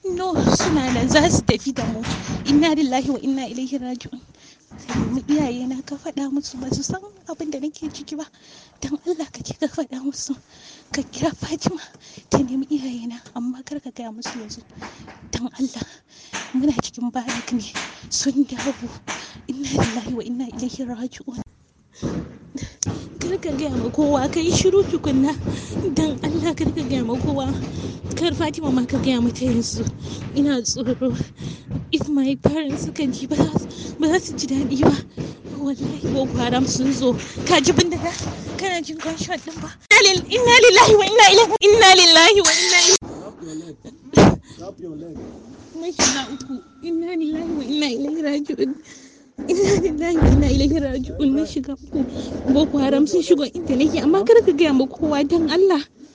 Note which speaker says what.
Speaker 1: no suna nan za su tafi da mu inna lillahi wa inna ilaihi raji'un ka nemi iyaye na ka faɗa musu ba su san abin da nake ciki ba don Allah ka ka faɗa musu ka kira Fatima ta nemi iyaye na amma kar ka gaya musu yanzu don Allah muna cikin barak ne sun dawo inna lillahi wa inna ilaihi raji'un kar ka gaya ma kowa ka yi shiru tukunna don Allah kar ka gaya ma kowa kar Fatima ma ka gaya mata yanzu ina tsoro if my parents suka ji ba za su ji daɗi ba wallahi boko haram sun zo ka ji bindiga kana jin gunshot din ba inna lillahi wa inna ilaihi inna lillahi wa inna ilaihi na shiga uku inna lillahi wa inna ilaihi raji'un inna lillahi wa inna ilaihi raji'un na shiga uku boko haram sun shigo inda nake amma kar ka gaya ma kowa dan Allah